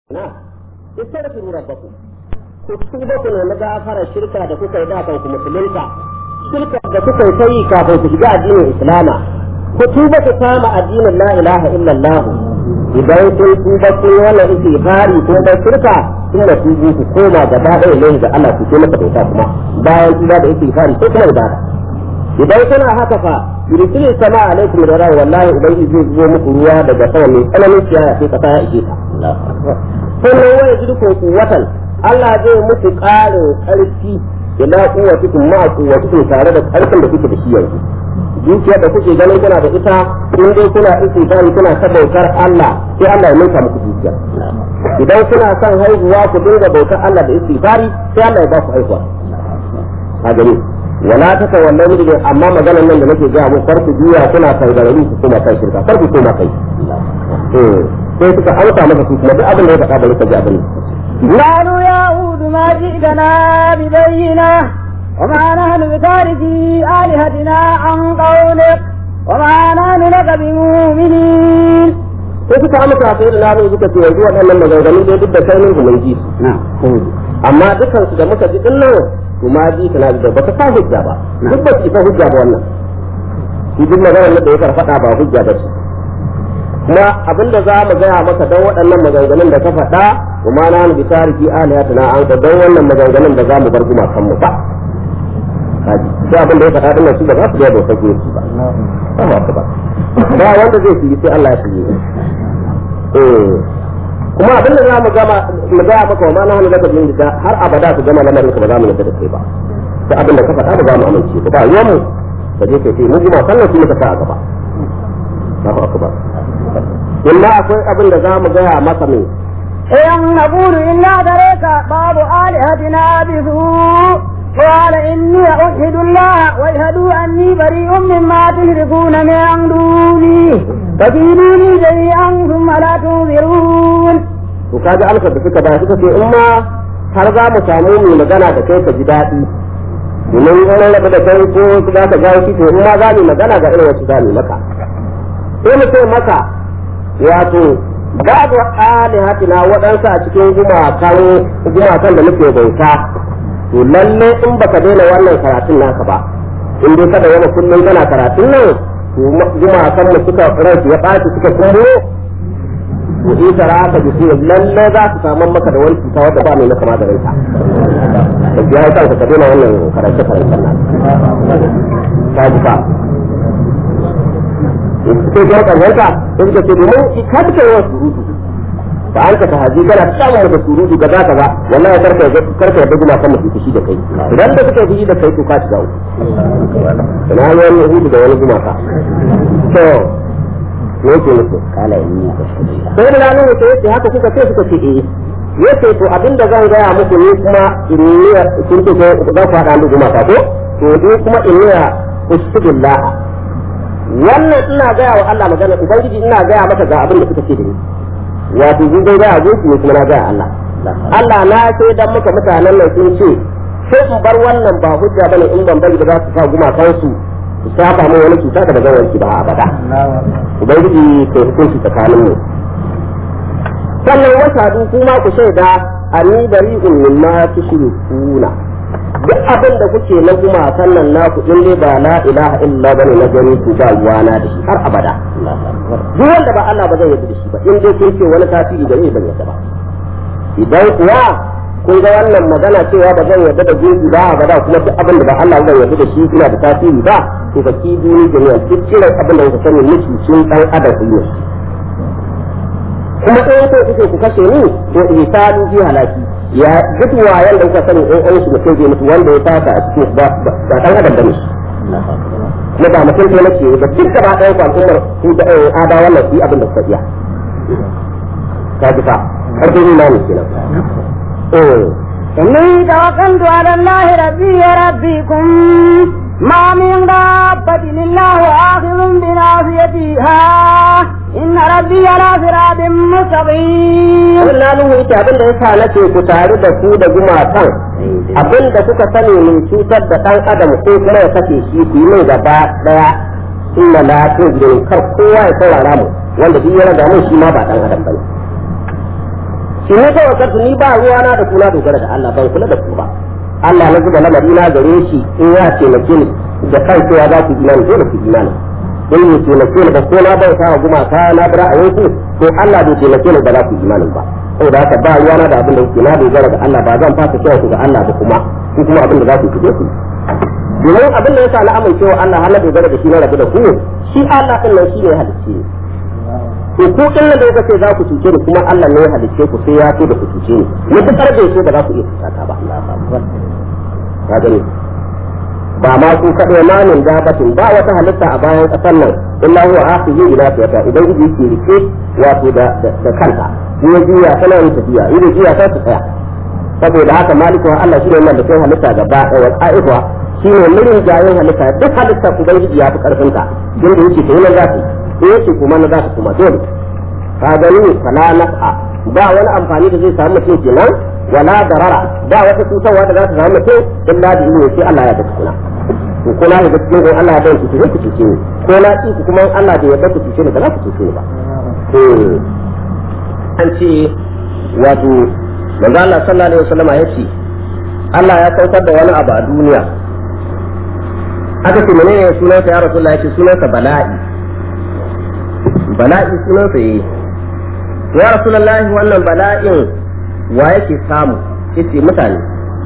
na istaghfiru rabbakum ku tuba ku nemi gafara shirka da kuka yi da kan ku musulunta shirka da kuka yi ta yi kafin ku shiga addinin islama ku tuba ku kama addinin la ilaha illallah idan kun tuba kun yi wannan istighfari ko da shirka kun da tubu ku koma gaba ɗaya ne ga Allah ku ce maka bauta kuma bayan tuba da istighfari ko kuma ibada idan kuna haka fa yursilu sama alaikum da rawa wallahi ubangiji zai zo muku ruwa daga sama mai tsananin ciyaya sai kasa ya ije ta sannan waya jirko kuwatan Allah zai muku ƙarin ƙarfi ila kuwatikum ma kuwatikum tare da ƙarfin da kuke da shi yanzu dukiyar da kuke ganin kuna da ita in dai kuna istighfari kuna ta bautar Allah sai Allah ya ninka muku dukiya idan kuna son haihuwa ku dinga bautar Allah da istighfari sai Allah ya ba ku haihuwa a gani wala ta tawallau mujrim amma maganar nan da nake ga mu farku juya kuna tangarari ku kuma kai shirka farku kuma kai sai suka auka masa su kuma duk abin da ya faɗa bari ka ji abin قالوا يا هود ما جئتنا ببينة وما نحن بتاركي آلهتنا عن قولك وما نحن لك بمؤمنين sai suka amsa sai da namu suka ce yanzu waɗannan maganganu dai duk da kai ne mun ji amma dukan su da muka ji din nan to ma ji kana da baka sa hujja ba duk ba su hujja ba wannan shi duk maganar da ya faɗa ba hujja ba ce kuma abinda za mu gaya maka don waɗannan maganganun da ka faɗa kuma na bi tariki aliyatuna an ka don wannan maganganun da za mu bar gumakan mu ba kaji sai abin da ya faɗa dinnan su ba za su ga bautar gunki ba ba ba ba ba wanda zai shiri sai Allah ya shiri eh kuma abin da za mu gama mu gaya maka wa ma na hannu daga bin da har abada su gama lamarin ka ba za mu yarda da kai ba sai abin da ka faɗa ba za mu amince ba ba yawan mu ka je ka ce mu gumakan nan su ne ka sa a gaba Allahu akbar illa akwai abin da za mu gaya masa mai إن نقول إلا دريك بعض آلهتنا بسوء قال إني أشهد الله واشهدوا أني بريء مما تشركون من دوني فكيدوني جميعا ثم لا تنظرون to kaji alka da suka ba suka ce in ma har za mu samu mu magana da kai ka ji daɗi domin in rabu da kai ko su za ka gawo to in ma za mu magana ga irin wasu za mu maka sai mu ce maka wato babu alihatina waɗansu a cikin gumakan gumakan da muke bauta to lalle in baka daina wannan karatun naka ba in dai kada wani kullum kana karatun nan to gumakan mu suka ransu ya ɓaci suka kumbo to in tara aka ji sai lalle za su samu maka da wani cuta wadda ba mai na kama da ranka da ya yi kanka ka daina wannan karance karancen nan ka ji ka sai ga kanka sai suka ce domin ka duka yawan surutu ba an ka haji kana samun da surutu ga zaka ba wallahi karka karka da guma kan mutum shi da kai idan da suka yi da kai to ka shiga uku ina wani hudu da wani guma ka to me yake musu kala yi sai da lalu to yace haka kuka ce suka ce eh yace to abinda zan gaya muku ne kuma inniya kun ce ko za ku haɗa da guma ka ko to ni kuma inniya usbidillah wannan ina gaya wa Allah magana ubangiji ina gaya maka ga abin da suka ce da ni wato sun dai gaya gunki ne kuma na gaya Allah Allah na ce dan muka mutanen nan sun ce sai in bar wannan ba hujja bane in ban bari da za su sa gumakan su su saba min wani cuta da ba zan wanki ba abada ubangiji kai hukunci tsakanin mu sannan wasadu kuma ku shaida ani bari'un mimma tushrikuna duk abin da kuke na gumakan nan naku in dai ba la ilaha illa bane na gani ku ba ruwana da shi har abada duk wanda ba Allah ba zai yarda da shi ba in dai kun ce wani tasiri da ni ban yarda ba idan kuwa kun ga wannan magana cewa ba zan yarda da gunki ba abada kuma duk abin da ba Allah zan yarda da shi ina da tasiri ba to ba ki duni jami'a duk kiran abin da kuka sani miki sun dan adam ku ne kuma in ko kuke ku kashe ni to ihsanu fi halaki ya duk wayan da kuka sani in an shi mutum zai mutu wanda ya fata a cikin ba ba dan adam bane kuma ba mutum ko nake ba duk gaba ɗaya ku al'ummar su da ada wannan su abin da kuka iya ka ji fa har dai na ne kenan eh إني توكلت على الله ربي وربكم ما من دابة الله آخذ بناصيتها إن ربي على صراط مستقيم Abin na nuhu ita abin da yasa nake ku tare da su da gumakan abin da kuka sani min cutar da ɗan adam ko kuma ya kashe shi ku yi mai gaba ɗaya inna la tujrin kar kowa ya saurara mu wanda duk ya raga mun shi ma ba ɗan adam bane shi ne kawai karsu ni ba ruwa na da kula dogara da Allah ban kula da ku ba Allah na zuba lamari na gare shi in ya taimake ni da kan cewa za ku imani dole ku imani in ya taimake ni ba ko na bauta wa gumaka na bi ra'ayinku to Allah bai taimake ni ba za ku imani ba saboda haka ba ruwa na da abin da kuke na dogara ga Allah ba zan fasa cewa ku ga Allah ba kuma ku kuma abin da za ku kuje ku domin abin da yasa na amincewa Allah har na dogara da shi na rabu da ku shi Allah din nan shi ne halicce to ku din nan da kuka ce za ku cuce ni kuma Allah ne ya halicce ku sai ya so da ku cuce ni mutukar bai so ba za ku iya cuta ba ka gani ba ma su kaɗai ma min dabatin ba wata halitta a bayan ƙasar nan illa huwa akhihi ila fiyata idan iji ke rike wato da da kanta ya juya tana yin tafiya idan juya ta tsaya saboda haka maliku Allah shi ne wannan da kai halitta gaba ɗaya qa'ifa shi ne murin jayin halitta duk halitta ubangiji ya fi karfin ta din da yake kai nan za su in yake kuma na za su kuma dole ka gani fala naf'a ba wani amfani da zai samu mutum kenan wala darara ba wata cutarwa da za ta samu mutum illa da ilimi sai Allah ya ga tukuna to ko na ga cikin Allah ya bai ku ku cuce ni ko na ci ku kuma Allah da ya bar ku cuce ni ba za ku cuce ni ba an ce wato manzo Allah sallallahu alaihi wasallam ya ce Allah ya saukar da wani abu a duniya aka ce menene sunansa ya rasulullah ya ce sunansa bala'i bala'i sunansa yi ya rasulullah wannan bala'in wa yake samu yace mutane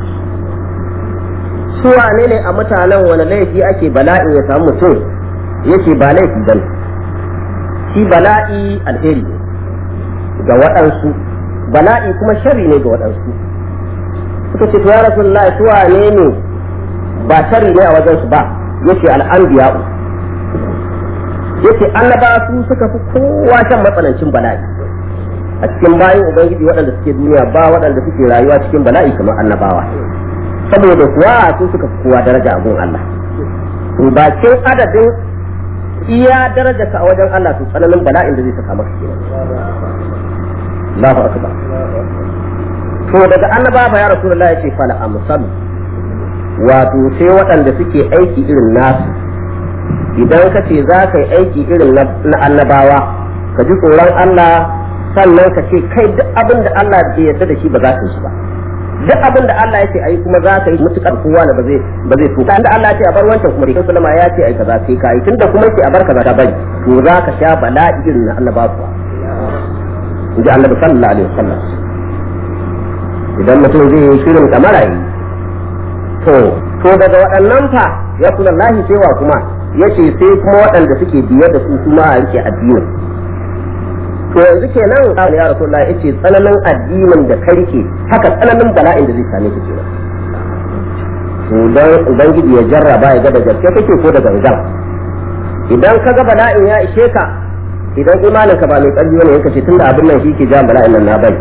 su wane ne a mutanen wani laifi ake bala'in ya samu mutum yace ba laifi bane shi bala'i alheri ne ga waɗansu bala'i kuma shari ne ga waɗansu suka ce to ya rasulullah su wane ne ba shari ne a wajensu ba yace al'anbiya'u yace annaba su suka fi kowa shan matsanancin bala'i a cikin bayan ubangiji waɗanda suke duniya ba waɗanda suke rayuwa cikin bala'i kamar annabawa saboda kuwa su suka fi kowa daraja a gun Allah to bakin adadin iya daraja ka a wajen Allah to tsananin bala'in da zai saka maka kenan Allahu akbar to daga annaba ba ya rasulullahi yace fala amsalu wato sai waɗanda suke aiki irin nasu idan ka ce za ka yi aiki irin na annabawa ka ji tsoron Allah sannan ka ce kai duk abin da Allah ke yarda da shi ba za ka yi shi ba duk abin da Allah ya ce ayi kuma za ka yi mutukar kowa da ba zai ba zai so da Allah ya ce a bar wancan kuma rikin sulama ya ce ai kaza sai ka yi tunda kuma yake a bar kaza ka bari to za ka sha bala'i irin na annabawa inji Annabi sallallahu alaihi wasallam idan mutum zai yi shirin kamara yi to to daga waɗannan fa ya kula lahi cewa kuma yace sai kuma waɗanda suke biye da su kuma a rike addinin to yanzu kenan Allah ya Rasulullah yace tsananin addinin da ka rike haka tsananin bala'in da zai same ka kenan to dan ubangiji ya jarraba ya ga da gaske kake ko da gangan idan ka ga bala'in ya ishe ka idan imanin ka ba mai ƙarfi ne yanka ce tunda abin nan shi ke jan bala'in nan na bai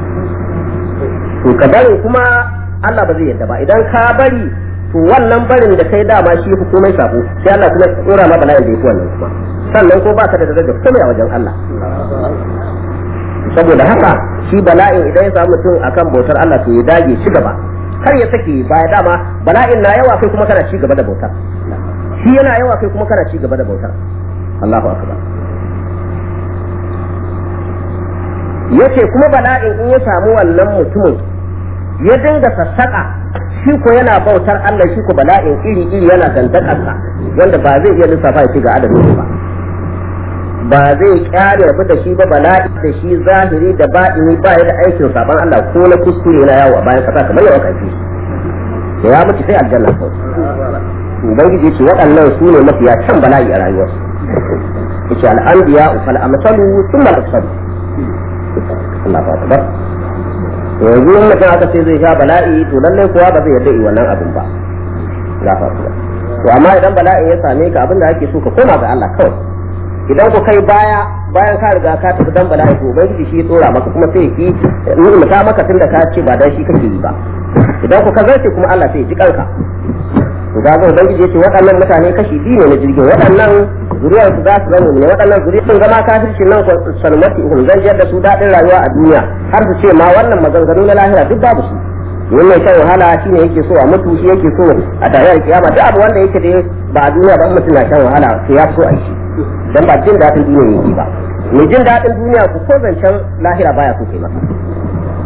to ka bari kuma Allah ba zai yadda ba idan ka bari to wannan barin da kai dama shi fi komai sabo sai Allah kuma tsora ma bala'in da yake wannan kuma sannan ko baka da daraja komai a wajen Allah saboda haka shi bala'in idan ya samu mutum akan bautar Allah to ya dage ci gaba kar ya sake baya dama bala'in na yawa kai kuma kana ci gaba da bautar shi yana yawa kai kuma kana ci gaba da bautar Allahu akbar yace kuma bala'in in ya samu wannan mutumin ya dinga sassaƙa shi ko yana bautar Allah shi ko bala'in iri iri yana dandakarsa wanda ba zai iya lissafa ya ci ga adadin ba ba zai kyale rabu da shi ba bala'i da shi zahiri da ba'ini ba ya da aikin saban Allah ko na kuskure na yawo a bayan kasa kamar yawa kafi da ya mutu sai aljanna ko ubangiji ce waɗannan su ne mafiya can bala'i a rayuwarsu yace al-anbiya fal amsalu thumma al-amsalu Allah ba ta yanzu in mutum aka ce zai sha bala'i to lallai kowa ba zai yarda yi wannan abin ba la fa to amma idan bala'in ya same ka abin da ake so ka koma ga Allah kawai idan ku kai baya bayan ka riga ka tafi dan bala'i to ubangiji shi ya tsora maka kuma sai ki ta maka tunda ka ce ba dan shi kake yi ba idan ku ka zarce kuma Allah sai ya ji kanka to ga ga ubangiji yace waɗannan mutane kashi biyu ne na jirgin waɗannan zuriyar su za su zama ne waɗannan zuriyar sun zama kafirci nan salmati hum zan da su daɗin rayuwa a duniya har su ce ma wannan maganganu na lahira duk babu su domin mai shan wahala shi ne yake so a mutu shi yake so a tarayyar kiyama duk abu wanda yake da ba a duniya ba in mutum na shan wahala sai ya so a yi shi dan ba jin daɗin duniya yake ba mai jin daɗin duniya ku ko zancen lahira baya so kai masa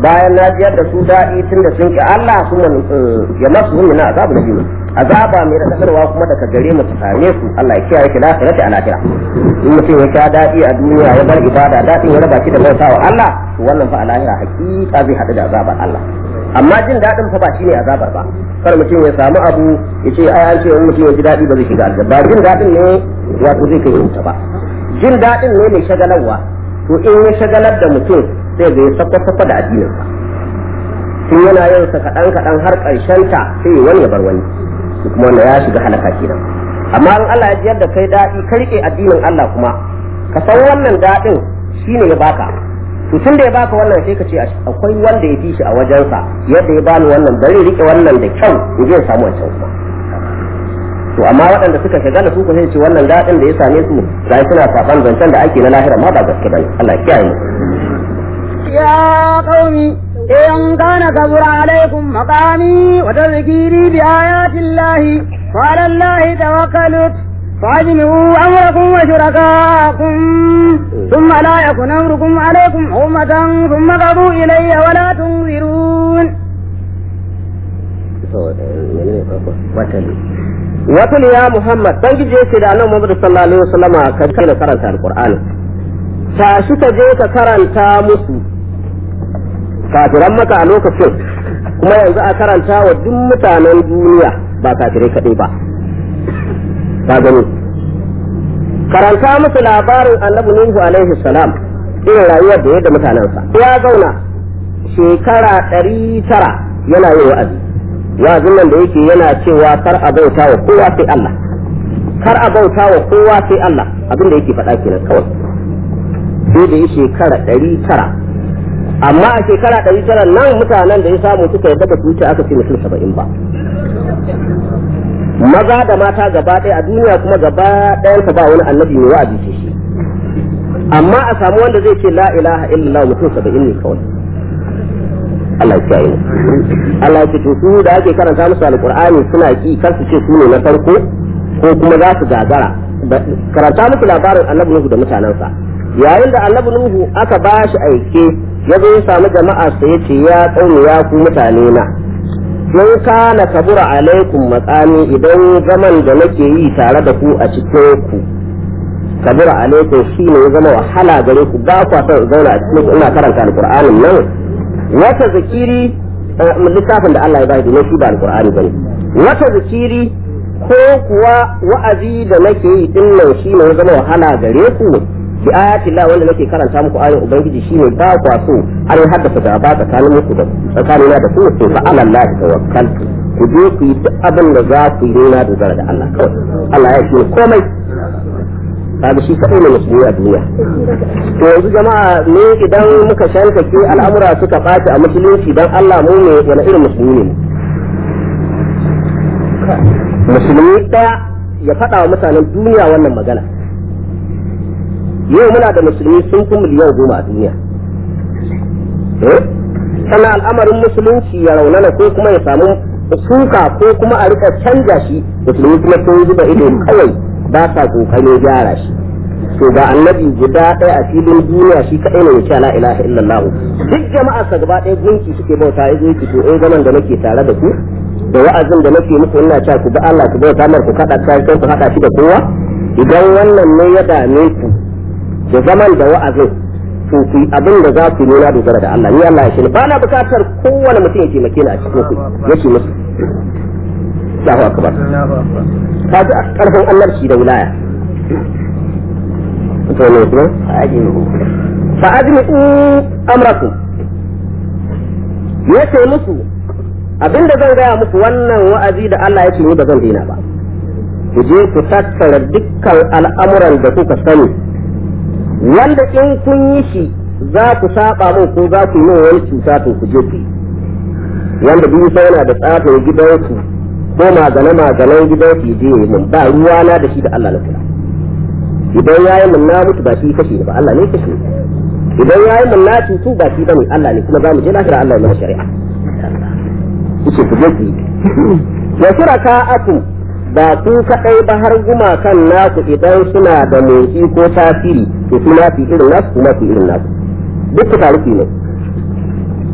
bayan na jiyar da su daɗi tun da sun ki Allah su man ya masu hun na azabu na biyu azaba mai radadarwa kuma daga gare mu ta same su Allah ya kiyaye ki lafiya ta alakira in mutum ya sha daɗi a duniya ya bar ibada daɗin ya raba shi da bautawa Allah to wannan fa a lahira hakika zai haɗu da azabar Allah amma jin daɗin fa ba shine azabar ba kar mutum ya samu abu ya ce ai an ce in mutum ya ji daɗi ba zai shiga aljanna ba jin daɗin ne wato zai kai wuta ba jin daɗin ne mai shagalarwa to in ya shagalar da mutum sai ga ya sakwa da addinin sa tun yana yin sa kaɗan kaɗan har ƙarshen ta sai ya wani ya bar wani to kuma wannan ya shiga halaka kenan amma in Allah ya jiyar da kai daɗi ka riƙe addinin Allah kuma ka san wannan daɗin shine ya baka to tun da ya baka wannan sai ka ce akwai wanda ya fi shi a wajensa yadda ya bani wannan bari rike wannan da kyau in je samu wancan kuma to amma waɗanda suka shagala su ko sai ce wannan daɗin da ya same su ga suna saban zancen da ake na lahira ma ba gaske bane Allah ya kiyaye يا قوم إن كان كبر عليكم مقامي وتذكيري بآيات الله وعلى الله توكلت فاجمعوا أمركم وشركاءكم ثم لا يكن أمركم عليكم أمة ثم قضوا إلي ولا تنظرون watul ya Muhammad dan gije yake da Annabi Muhammad sallallahu alaihi wasallam kan kana karanta alqur'ani tashi ka je ka karanta musu kafiran maka a lokacin kuma yanzu a karanta wa duk mutanen duniya ba kafirai kadai ba ka gani karanta musu labarin annabi nuhu alaihi salam irin rayuwar da yadda mutanensa ya zauna shekara ɗari tara yana yin wa'azi wa'azin nan da yake yana cewa kar a bauta wa kowa sai Allah kar a bauta wa kowa sai Allah abin da yake faɗa kenan kawai sai da yi shekara ɗari tara amma a shekara ɗari tara nan mutanen da ya samu suka yadda ba su wuce aka ce mutum saba'in ba maza da mata gaba ɗaya a duniya kuma gaba ɗayan ba wani annabi mai wa'azi ce shi amma a samu wanda zai ce la ilaha illallah mutum saba'in ne kawai Allah ya kiyaye Allah ya ce to su da ake karanta musu alqur'ani suna ki kar su ce su ne na farko ko kuma za su gagara karanta musu labarin annabi Nuhu da mutanensa yayin da annabi Nuhu aka ba shi aike ya zo ya samu jama'a sai ya ce ya tsauni ya ku mutane na in kana kabura alaikum matsani idan zaman da nake yi tare da ku a cikin ku kabura alaikum shine ya zama wahala gare ku ba ku son zauna a cikin ina karanta alqur'anin nan wata zikiri littafin da Allah ya bai domin shi ba alqur'ani bane wata zikiri ko kuwa wa'azi da nake yi din nan shine ya zama wahala gare ku bi ayati Allah wanda nake karanta muku ayoyin ubangiji shine ba ku so an haddasa gaba tsakanin muku da tsakanina da ku to fa ala Allah tawakkaltu ku je ku yi duk abin da za ku yi na dogara da Allah kawai Allah ya shi komai kaga shi kadai ne musulmi a duniya to yanzu jama'a ne idan muka shankake al'amura suka ɓaci a musulunci dan Allah mu ne wani irin musulmi ne musulmi ɗaya ya faɗa wa mutanen duniya wannan magana yau muna da musulmi sun fi miliyan goma a duniya sannan al'amarin musulunci ya raunana ko kuma ya samu suka ko kuma a rika canja shi musulmi kuma sun zuba ido kawai ba sa kokarin gyara shi to ga annabi guda ɗaya a filin duniya shi kaɗai ne ya ce la ilaha illallah duk jama'a sa gaba ɗaya gunki suke bauta ya zo to eh zaman da nake tare da ku da wa'azin da nake muku ina cewa ku bi Allah ku bauta mar ku kada ta ku hada shi da kowa idan wannan ne ya dame ku da zaman da wa'azin to ku abin da za ku nuna dogara da Allah ni Allah ya shi ba na bukatar kowane mutum ya taimake ni a cikin ku yace musu Allahu akbar ka ji karfin annabci da wilaya to ne kuma fa ajmi amrakum yace musu abinda zan gaya muku wannan wa'azi da Allah ya ce ni ba zan daina ba ku je ku tattara dukkan al'amuran da kuka sani wanda in kun yi shi za ku saba min ko za ku yi min wani cuta to ku je ku wanda duk sai yana da tsafin gidansu ko magana maganan gidansu je yi min ba ruwa na da shi da Allah na kula idan yayi min na mutu ba shi kashe ni ba Allah ne kashe idan yayi min na cutu ba shi bane Allah ne kuma za mu je lahira Allah ya mana shari'a kuce ku je ku wa shuraka'akum ba ku kaɗai ba har gumakan naku idan suna da motsi ko tasiri to su fi irin nasu kuma fi irin nasu duk ku taruki ne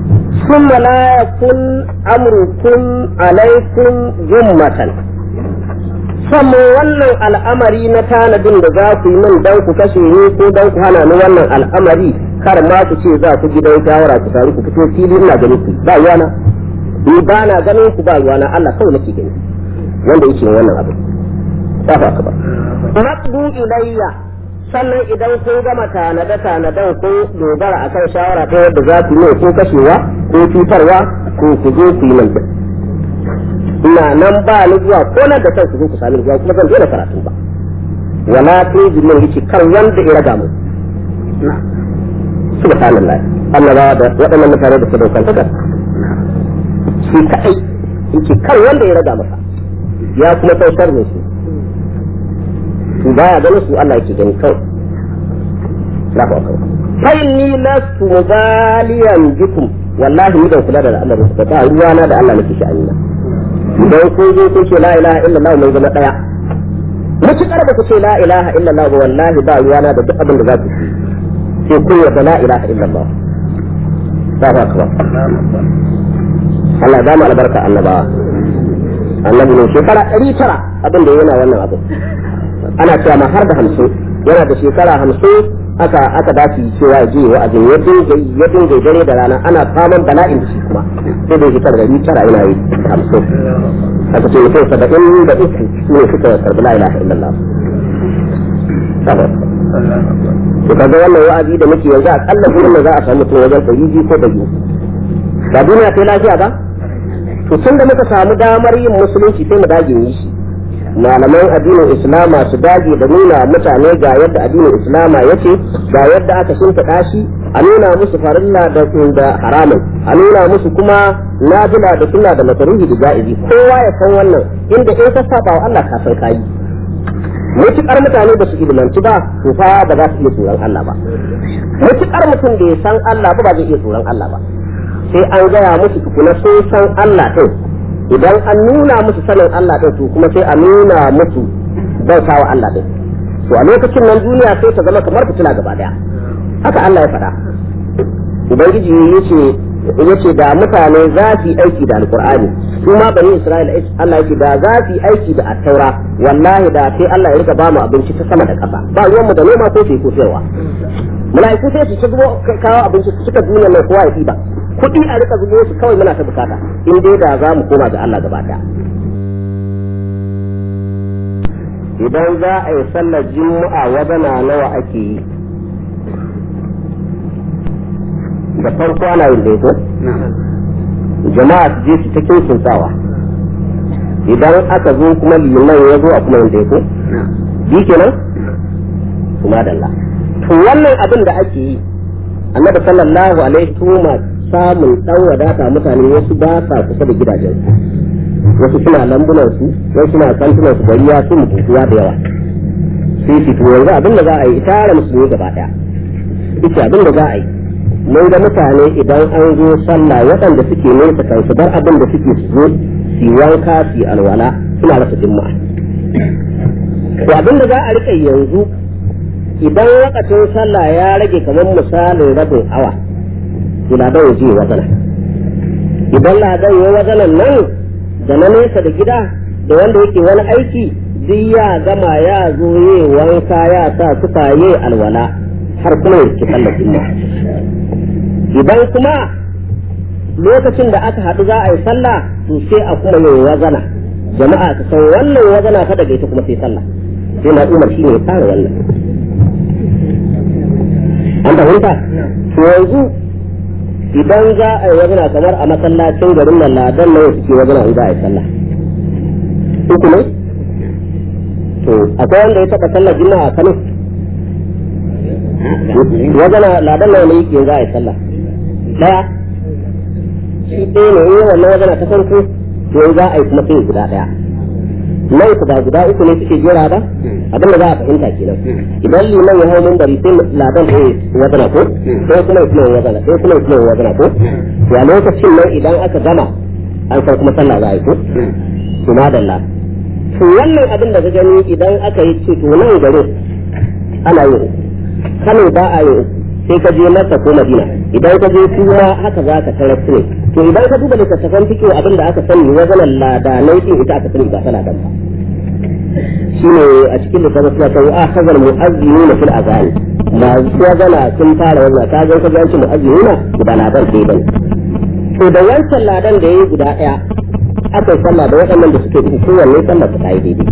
ثم لا يكن أمركم عليكم جمة sannan wannan al'amari na tanadin da za ku yi min don ku kashe ni ko don ku hana ni wannan al'amari kar ma ku ce za ku gidan shawara ku taru ku fito fili ina ganin ku ba ruwana ni ba na ganin ku ba ruwana Allah kawai nake gani wanda yake wannan abu ba ba ba naqdu ilayya sannan idan kun gama tanade tanaden kun dogara akan shawara ta yadda za ku yi ko kashewa ko cutarwa ko ku je ku yi nan ina nan ba ni zuwa ko nan da kanku ku sami zuwa kuma zan daina karatu ba wala tuji min yace kar wanda ya raga mu subhanallah Allah ba da waɗannan mutane da sadaukan taka shi kai yace kar wanda ya raga masa ya kuma san sharrin shi to baya ganin su Allah yake gani kawai Allahu akbar fa inni lastu mubaliyan bikum wallahi ni ban kula da al'amarin ku ba ruwana da Allah nake sha'ani na idan kun zo kun ce la ilaha illallah mai zama daya mutukar ba ku ce la ilaha illallah ba wallahi ba ruwana da duk abin da za ku ci sai kun yarda la ilaha illallah Allahu akbar Allah ya ba mu albarka annabawa annabi ne shekara ɗari tara abin da yana wannan abu ana cewa ma har da hamsin yana da shekara hamsin aka aka dace cewa ya je wa'azin ya dinga ya dinga dare da rana ana faman bala'in da shi kuma sai da shekara ɗari tara yana yi hamsin aka ce mutum saba'in da uku su ne suka karbi la ilaha illallah to kaga wannan wa'azi da muke yanzu a kalla gurin da za a samu mutum wajen ɗari biyu ko ɗari ba duniya sai lafiya ba to tun da muka samu damar yin musulunci sai mu dage yi shi malaman addinin islama su dage da nuna mutane ga yadda addinin islama yake ga yadda aka shimfiɗa shi a nuna musu farilla da da haramun a nuna musu kuma nafila da sunna da makaruhi da ja'izi kowa ya san wannan inda in ka saba wa Allah ka san kayi mutukar mutane ba su ilimanci ba to fa ba za su iya tsoron Allah ba mutukar mutum da ya san Allah ba ba zai iya tsoron Allah ba sai an gaya musu tukuna sun san Allah ɗin idan an nuna musu sanin Allah ɗin to kuma sai a nuna musu bauta wa Allah ɗin to a lokacin nan duniya sai ta zama kamar fitila gaba daya haka Allah ya faɗa ubangiji yace yace da mutane za su yi aiki da alqur'ani su ma bani isra'ila Allah yake da za su yi aiki da at-taura wallahi da sai Allah ya rika ba mu abinci ta sama da ƙasa ba ruwan mu da noma ko sai ko sayarwa mala'iku sai su shigo kawo abinci su cika duniya mai kowa ya ba kuɗi a rika zubo su kawai muna ta bukata in dai da za mu koma ga Allah gaba ɗaya idan za a yi sallar juma'a wadana nawa ake yi da farko ana yin daito jama'a su je su ta kinkin sawa idan aka zo kuma liman ya zo a kuma yin daito bi kenan kuma dalla to wannan abin da ake yi annabi sallallahu alaihi wa samun dan wadata mutane wasu ba sa kusa da gidajen wasu suna lambunan su wasu suna kantunan su gari ya su mutuwa da yawa sai su to yanzu abin da za a yi tara musulmi gaba daya ita abin da za a yi mun ga mutane idan an zo sallah waɗanda suke nesa kan su bar abin da suke su zo su wanka su alwala suna rasa jimma'a to abin da za a rika yanzu idan lokacin sallah ya rage kamar misalin rabin awa to ladan ya je wazana idan ladan ya wazanan nan da na nesa da gida da wanda yake wani aiki duk ya gama ya zo ye wanka ya sa suka ye alwala har kuma ya ci sallar juma'a idan kuma lokacin da aka haɗu za a yi sallah to sai a kuma yin wazana jama'a su san wannan wazana fa daga ita kuma sai sallah sai na umar shine ya fara wannan an fahimta to yanzu idan za a yi wazana kamar a masallacin garin nan ladan nawa suke wazana in za a yi sallah uku ne to akwai wanda ya taɓa sallar juma'a a Kano wazana ladan nawa ne yake za a yi sallah daya shi ɗaya ne in wannan wazana ta farko to za a yi kuma sai guda ɗaya nan ku ba guda uku ne suke jera ba abin da za a fahimta kenan idan liman ya hau mun bari sai ladan ya wazana ko sai kuma ya kuma wazana sai kuma ya kuma wazana ko to a lokacin nan idan aka gama an san kuma sallah za a yi ko to madalla to wannan abin da ka gani idan aka yi ce to nan gare ana yin kano ba a yi sai ka je masa ko madina idan ka je su ma haka za ka tarar su ne to idan ka duba littattafan fikiyo abin da aka sani wazanan ladanai din ita aka sani ba ta ladan ba shine a cikin littattafan suna kan a hazar mu'azzinuna fil azani masu wazana sun fara wannan ka ga ka ga shi mu'azzinuna ba ladan sai bane to da wancan ladan da yayi guda daya aka yi sallah da waɗannan da suke bi kowanne sallah ta yi daidai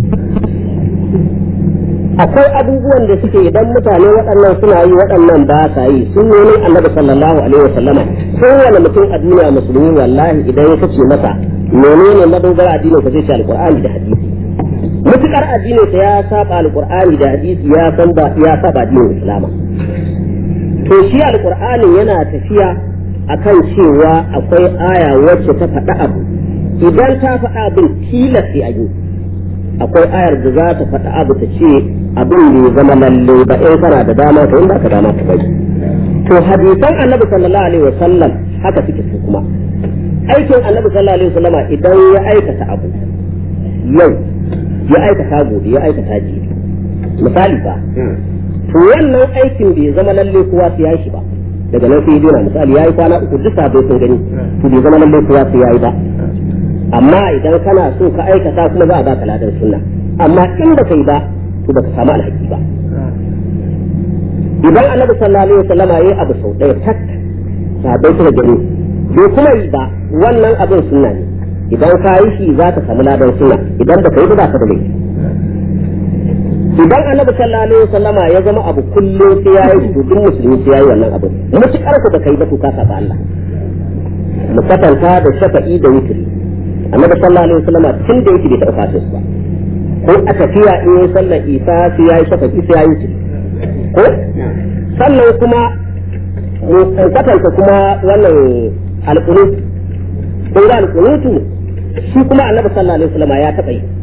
akwai abubuwan da suke idan mutane waɗannan suna yi waɗannan ba sa yi sun yi ne annabi sallallahu alaihi wasallama kowane mutum a duniya musulmi wallahi idan ya kace masa menene madogara addinin ka zai ce alqur'ani da hadisi mutukar addinin sa ya saba alqur'ani da hadisi ya san ba ya saba addinin islama to shi alqur'ani yana tafiya akan cewa akwai aya wacce ta faɗa abu idan ta faɗa abin tilas sai a yi akwai ayar da za ta faɗa abu ta ce abin bai zama lalle ba in kana da dama to in ba ka dama ka bai to hadisan annabi sallallahu alaihi wasallam haka suke su kuma aikin annabi sallallahu alaihi wasallama idan ya aikata abu yau ya aikata gobe ya aikata jibi misali ba to wannan aikin bai zama lalle kowa sai ya shi ba daga nan sai dina misali yayi kwana uku duk sabai sun gani to bai zama lalle kowa sai yayi ba amma idan kana so ka aikata kuma za a baka ladan sunna amma in ba kai ba to baka samu alhaki ba idan annabi sallallahu alaihi wasallam yayi abu sau ɗaya tak sabai suka gani bai kuma yi ba wannan abin sunna ne idan ka yi shi za ka samu ladan sunna idan ba kai ba za ka da laifi idan annabi sallallahu alaihi wasallam ya zama abu kullum sai yayi to duk musulmi sai yayi wannan abu mutukar ku da kai ba to ka saba Allah mu kwatanta da shafa'i da witri annabi sallallahu alaihi wasallam tun da yake bai taɓa fatis ba ko a tafiya in yi sallar isa sai yayi shafa'i sai yayi witri ko sannan kuma mu kwatanta kuma wannan alqunut kun ga alqunutu shi kuma annabi sallallahu alaihi wasallam ya taɓa yi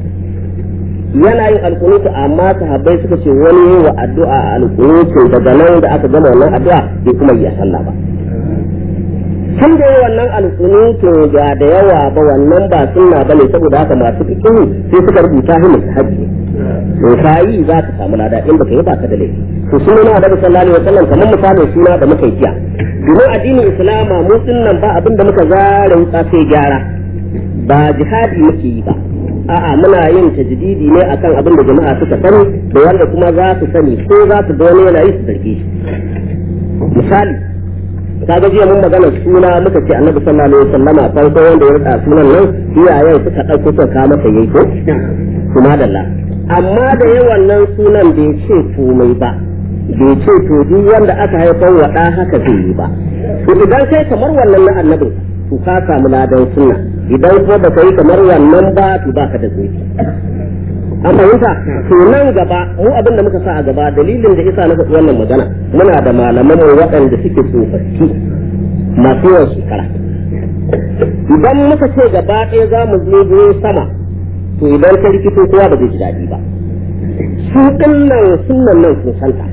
yana yin alkunutu amma sahabbai suka ce wani yi wa addu'a a alkunutu daga nan da aka gama wannan addu'a bai kuma yi a sallah ba tun da yi wannan alkunutu ga da yawa ba wannan ba sunna bane saboda haka masu fikihu sai suka rubuta shi mustahabi to kai za ka samu lada in baka yi ba ka da laifi to sunan Annabi sallallahu alaihi wasallam kamar misalin suna da muka yi jiya domin addinin islama mu nan ba abin da muka zara wuta sai gyara ba jihadi muke yi ba a'a muna yin tajdidi ne akan abin da jama'a suka sani da wanda kuma za su sani ko za su ga wani yana yi su zarge shi misali kaga jiya mun magana suna muka ce annabi sallallahu alaihi wasallama farko wanda ya rika sunan nan iyayen suka dauko suka ka masa yayi ko kuma dalla amma da yawan nan sunan bai ce komai ba bai ce to duk wanda aka haifar wa da haka zai yi ba to idan kai kamar wannan na annabin to ka samu ladan sunna idan ko baka yi kamar wannan ba to baka da zuci an fahimta to nan gaba mu abin da muka sa a gaba dalilin da isa na faɗi wannan magana muna da malaman mu waɗanda suke tsofaffi masu yawan shekara idan muka ce gaba ɗaya za mu zo sama to idan ka rikito kowa ba zai ji daɗi ba su ɗinnan sunan nan sun santa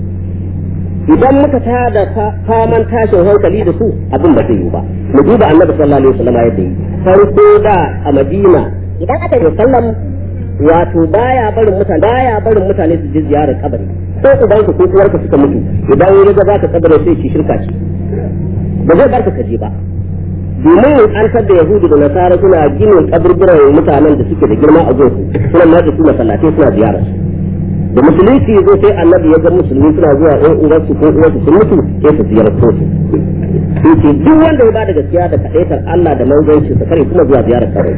idan muka tada faman tashin hankali da su abin ba zai yi ba mu duba annabi sallallahu alaihi wasallam yadda yi farko da a madina idan aka yi sallam wato baya barin mutane baya barin mutane su je ziyarar kabari ko uban ku ko uwarka suka mutu idan ya ga zaka kabari sai ki shirka ce ba zai barka ka je ba domin an da yahudu da nasara suna ginin kaburburan mutanen da suke da girma a gonsu suna matsa su masallatai suna ziyarar da musulunci zo sai annabi ya ga musulmi suna zuwa ɗan uwarsu ko uwarsu sun mutu sai su ziyarto su sai ce duk wanda ya bada gaskiya da kaɗaitar Allah da manzanci sa kare kuma zuwa ziyarar kare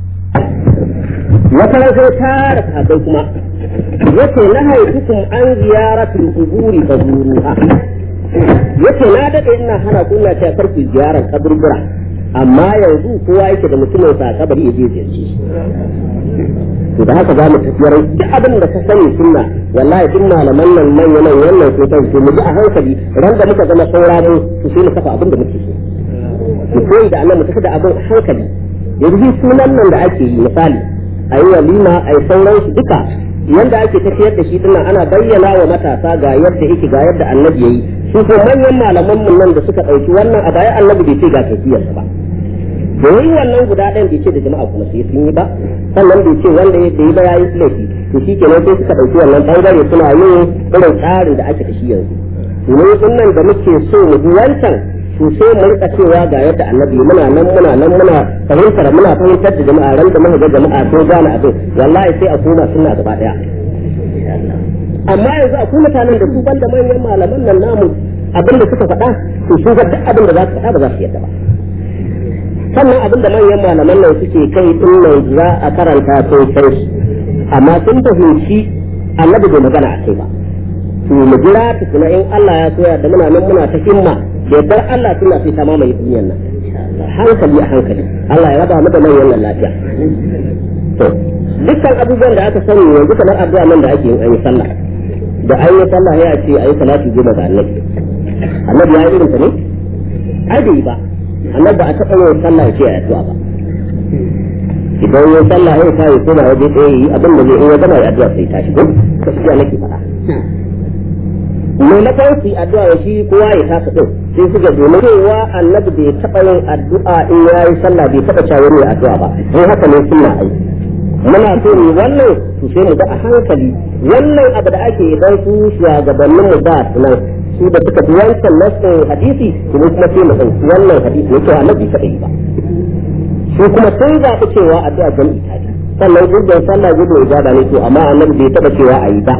wata ran sai tara sahabbai kuma yace na haifukum an ziyaratul quburi fazuruha yace na dade ina hana ku ina cewa karku ziyarar kaburbura amma yanzu kowa yake da mutumin sa kabari ya je ziyarci to da haka za mu tafiyar duk abin da ka sani sunna wallahi duk malaman nan manya nan wannan ko kai mu ji a hankali ran da muka zama saura mu to sai mu kafa abin da muke so mu koyi da Allah mu tafi da abin a hankali yanzu sunan nan da ake yi misali ayi walima ayi sauran su duka yanda ake tafiyar da shi dinnan ana bayyana wa matasa ga yadda yake ga yadda annabi yayi su ko manyan malaman mun nan da suka dauki wannan a baya annabi bai ce ga tafiyarsa ba domin wannan guda ɗayan bai ce da jama'a kuma sai sun yi ba sannan bai ce wanda ya yi ba ya yi laifi to shi kenan sai suka ɗauki wannan ɓangare suna yin irin tsarin da ake da shi yanzu mu din nan da muke so mu bi wancan to sai mu rika cewa ga yadda annabi muna nan muna nan muna fahimtar muna fahimtar da jama'a ran da muka ga jama'a sun gane abin wallahi sai a koma sunna gaba daya amma yanzu akwai mutanen da su banda manyan malaman nan namu abin da suka faɗa to su ga duk abin da za su faɗa ba za su yadda ba sannan abin da manyan malaman nan suke kai din nan za a karanta sun san shi amma sun fahimci annabi bai magana a kai ba to mu jira tukuna in Allah ya soya da muna nan muna ta himma da yardar Allah suna sai ta mamaye duniyar nan hankali a hankali Allah ya raba mu da manyan nan lafiya to dukkan abubuwan da aka sani yanzu kamar addu'a nan da ake yin an yi sallah da an yi sallah ya ce ayi salatu goma ga annabi annabi ya yi irin ta ne ai bai ba annabi ba a taɓa yin sallah ya ce a addu'a ba idan yin sallah ya sa ya koma waje ɗaya yi abin da zai in ya gama ya addu'a sai tashi ko gaskiya nake faɗa maimakon su yi addu'a ya shi kowa ya tafi ɗin sai suka domin cewa annabi bai taɓa yin addu'a in ya yi sallah bai taɓa cewa wani addu'a ba in haka ne sunna ai muna so ne wannan su sai mu ga a hankali wannan abu da ake idan su shugabannin mu ba su nan su da suka bi wancan nasin hadisi kuma kuma sai mu ɗauki wannan hadisi ne cewa annabi taɓa yi ba su kuma sun zaɓi cewa addu'a jami'i ta ce sannan gurbin sallah gurbin ibada ne to amma annabi bai taɓa cewa a yi ba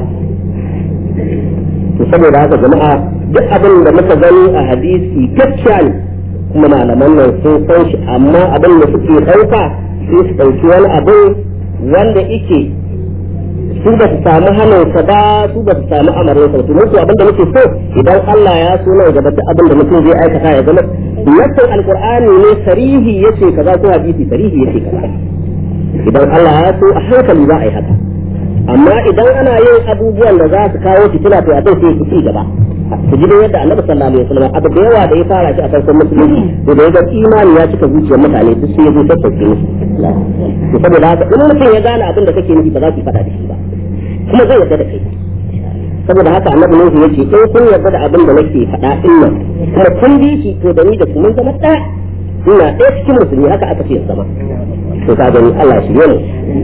to saboda haka jama'a duk abin da muka gani a hadisi gaskiya ne kuma malaman nan sun san shi amma abin da suke ɗauka sai su ɗauki wani abin wanda ike su ba su samu hannunsa ba su ba su samu amarinsa ba to musu abin da muke so idan Allah ya so nan gaba duk abin da mutum zai aikata ya zama nassin alqur'ani ne sarihi yace kaza ko hadisi sarihi yace kaza idan Allah ya so a hankali za a yi haka amma idan ana yin abubuwan da za su kawo fitina to abin sai su ci gaba su ji yadda annabi sallallahu alaihi wasallam abu da yawa da ya fara shi a farkon musulunci to da ya ga imani ya cika zuciyar mutane duk sai ya zo sassauke musu to saboda haka in mutum ya gane abin da kake nufi ba za su faɗa da shi ba kuma zai yarda da kai saboda haka annabi nuhu ya ce in kun yarda da abin da nake faɗa din nan kuma kun bi shi to da ni da kuma zama ɗaya ina ɗaya cikin musulmi haka aka ce zama to ka gani Allah shi ne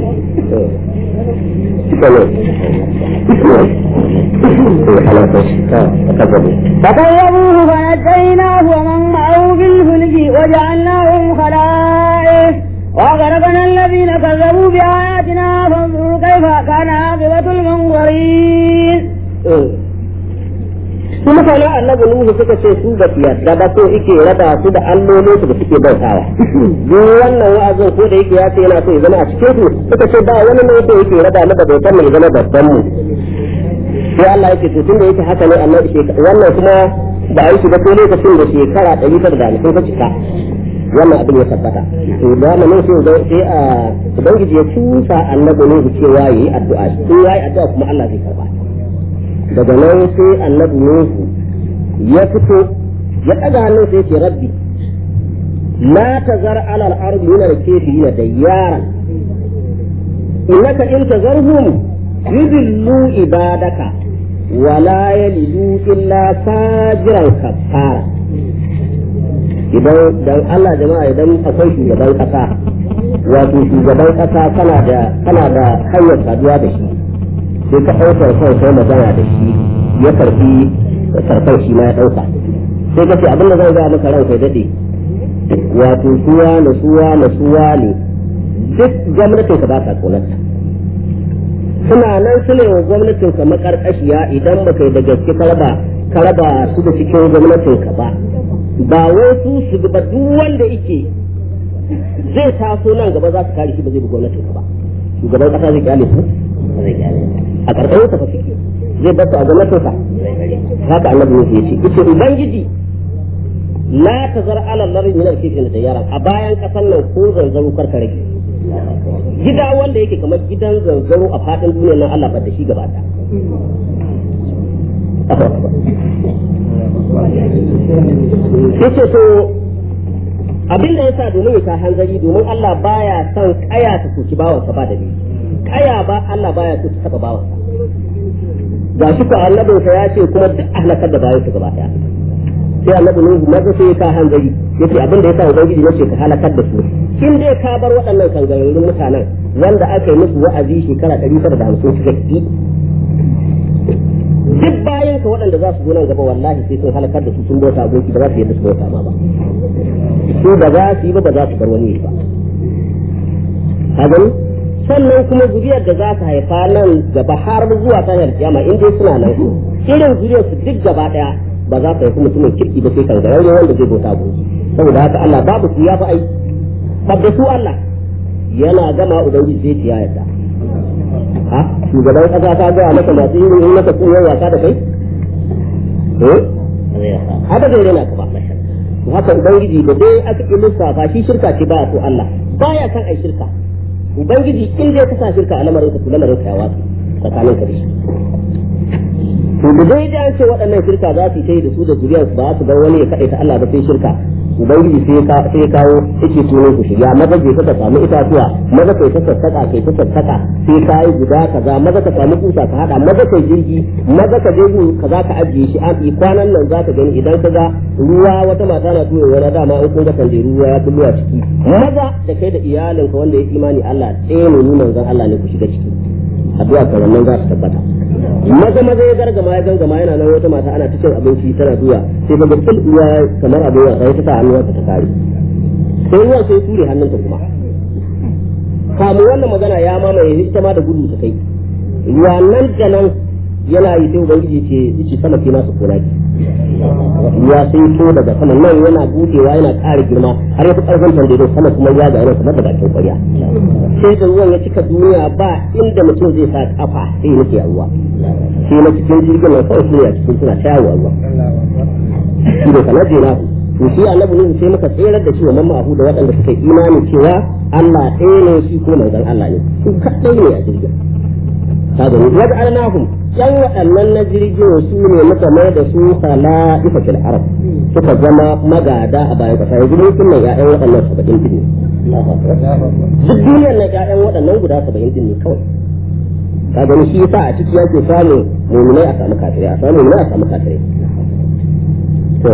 فكذبوه فنجيناه ومن معه بالفلك وجعلناهم خلائف وأغرقنا الذين كذبوا بآياتنا فانظروا كيف كان عاقبة المنظرين su mutanen annabi Nuhu suka ce su ba su yarda ba so yake raba su da allolin su da suke bautawa duk wannan wa'azin ko da yake ya ce yana so ya zama a cikin su suka ce ba wani ne so yake raba mu da bautar mu ya zama babban mu sai Allah yake to tunda yake haka ne annabi wannan kuma ba a yi shi ba ko lokacin da shekara ɗari tara da hamsin ta cika wannan abin ya tabbata to da mu ne sai sai a ubangiji ya tusa annabi Nuhu cewa yayi addu'a in yayi addu'a kuma Allah zai karba daga nan sai annabi Nuhu ya fito ya ɗaga hannun sai ce rabbi la tazar ala al-ard min al-kafirin dayyaran innaka in tazarhum yudillu ibadaka wa la yalidu illa fajiran kafara idan dan Allah jama'a idan akwai shugaban kasa wato shugaban kasa kana da kana da hanyar saduwa da shi sai ka ɗaukar kan sai magana da shi ya karfi karfan shi ma ya ɗauka sai ka ce abin da zan gaya maka ranka ya daɗe wato suwa na suwa na suwa ne duk gwamnatin ka ba ta tsoronta suna nan su ne wa gwamnatin ka makarƙashiya idan baka yi da gaske ka raba ka raba su da cikin gwamnatin ka ba ba wai su su ba duk wanda yake zai taso nan gaba za su kare shi ba zai bi gwamnatin ka ba shugaban kasa zai kyale su zai kyale a ƙarƙashin sa fa suke zai bar a gwamnatin sa haka annabi ne ya ce yace ubangiji la tazar ala larri min al-kifin da yara a bayan kasan nan ko zanzaro karka rage gida wanda yake kamar gidan zanzaro a fadin duniyar nan Allah ba da shi gaba ta yace to abin da yasa domin ya ka hanzari domin Allah baya son kaya ta soki bawansa ba da ni kaya ba Allah baya so ta taba bawansa ga shi ko annabinsa ya ce kuma duk ahlakar da bayan su gaba daya sai annabi nuhu maza sai ka hanzari yace abin da yasa ubangiji yace ka halakar da su in dai ka bar waɗannan kangararrun mutanen wanda aka yi musu wa'azi shekara 950 suka ki duk bayan ka haka waɗanda za su zo nan gaba wallahi sai sun halakar da su sun bauta aboki ba za su yadda su bauta ma ba su ba za su yi ba ba za su bar wani ba ka gani sannan kuma zuriyar da za ta haifa nan gaba har zuwa ta haifa kiyama in dai suna nan irin zuriyar su duk gaba daya ba za ta haifi mutumin kirki ba sai kan ga wanda zai bauta aboki saboda haka Allah babu su ya fi ai da su Allah yana gama ubangiji zai ciya yadda ha shugaban kasa ta gaya maka masu yin yi maka koyar wasa da kai eh haka zai rena ka ba haka ubangiji da dai aka yi lissafa shi shirka ce baya so Allah baya san ai shirka ubangiji in dai ka sa shirka a lamarin ka to lamarin ka ya wasu tsakanin ka da shi to da dai da ce waɗannan shirka za su yi da su da zuriyarsu ba su bar wani ya kaɗaita Allah ba sai shirka ubangiji sai ya kawo yake sunan ku shirya maza je ka samu itatuwa maza kai ta sassaka kai ta sassaka sai ka yi guda kaza maza ka samu kusa ka hada maza kai jirgi maza ka je kaza ka ajiye shi an yi kwanan nan za ka gani idan ka ga ruwa wata mata na tuyo wani dama in kun ga kanje ruwa ya bullo a ciki maza da kai da iyalinka wanda ya imani Allah tsaye ne nuna zan Allah ne ku shiga ciki addu'a kan nan za su tabbata maza maza ya gargama ya gangama yana nan wata mata ana ta cin abinci tana zuwa sai daga fil ruwa kamar abin wasa ya ta sa hannuwarta ta kare sai ruwan sai ture hannunta kuma kamu wannan magana ya mamaye ita ma da gudu ta kai ruwa nan da nan yana yi sai ubangiji ce yace sama ke nasu kona ki ruwa sai to daga sama nan yana budewa yana ƙara girma har ya fi ƙarfin tandedo sama kuma ya ga yana kamar da bakin ƙwarya sai da ruwan ya cika duniya ba inda mutum zai sa kafa sai ya nake a ruwa sai na cikin jirgin nan kawai suna cikin suna shayawa ruwa shi da sanar da to shi annabi ne sai muka tserar da shi wa mamma ahu da waɗanda suka yi imani cewa Allah ɗaya ne shi ko manzon Allah ne su kaɗai ne a jirgin kaga ne wajen alnahum yan waɗannan na jirgin su ne muka mai da su khala'ifa fil arab suka zama magada a bayan ƙasa yanzu mun kunna ƴaƴan waɗannan saba'in din ne duk duniyar na ƴaƴan waɗannan guda saba'in din ne kawai ka gani shi yasa a ciki yake samun mu'minai a samu kafirai a samu mu'minai a samu kafirai to